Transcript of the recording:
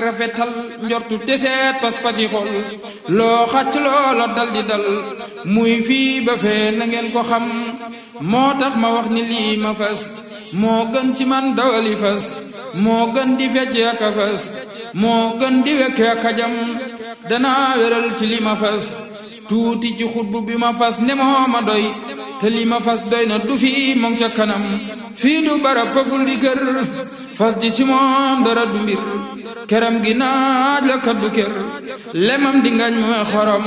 rafetal njortu teseet pas-pasi xol loo xacc loola dal di dal muy fii ba fee na ngeen ko xam moo tax ma wax ni lii ma fas moo gën ci man dawali fas moo gën di fecc ak a fas moo gën di wekke ak a jam danaa wéral ci li ma fas tuuti ci xutbu bi ma fas ne moo ma doy te li ma fas doy na du fi moom ca kanam fii du barab faful di kër fas ji ci moom dara du mbir këram gi naaj la kaddu kër lemam di ngañ mooy xorom